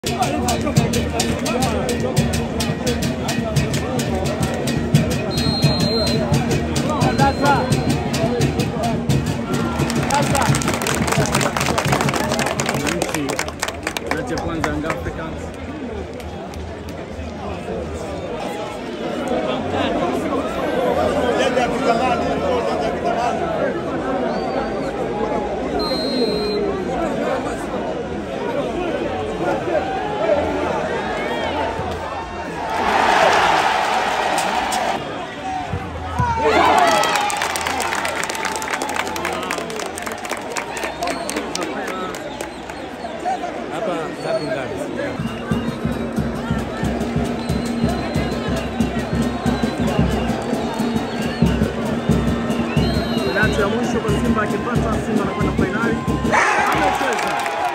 Wananchi wananchi ya kwanza Young Africans hapa Happy Gardens. Penalti ya mwisho kwa Simba akipata, Simba anakwenda fainali. Amecheza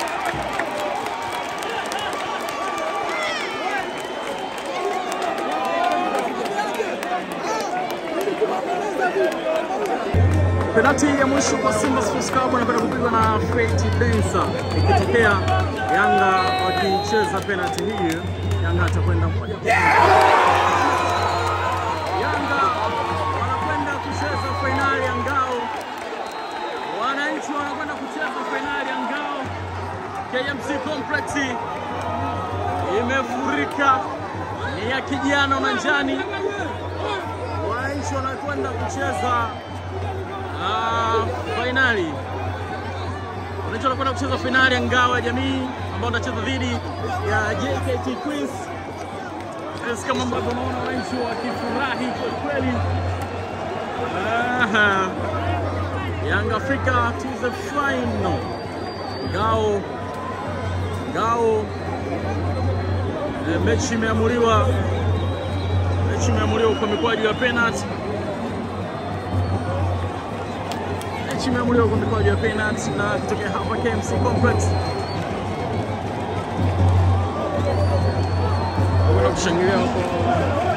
penalti ya mwisho kwa Simba Sports Club anakwenda kupigwa na Feti Densa. Ikitokea Yanga wakicheza penalti hii, Yanga atakwenda moja kwa moja. Yanga wanakwenda kucheza fainali ya ngao, wananchi wanakwenda kucheza fainali ya ngao. KMC Complex imefurika, ni ya kijano na njani. Wananchi wanakwenda kucheza Ah, fainali wananchi wanakwenda kucheza fainali ya ngao ya jamii ambao wanacheza dhidi ya JKT Queens. Yes, kama ambavyo unaona wananchi wakifurahi kwa kweli. Ah, Young Africa to the final. Ngao ngao, eh, mechi imeamuliwa, mechi imeamuliwa kwa mikwaju ya penalty. mechi imeamuliwa kwa mikwaju ya penalty na kutokea hapa KMC Complex kuna kushangilia huko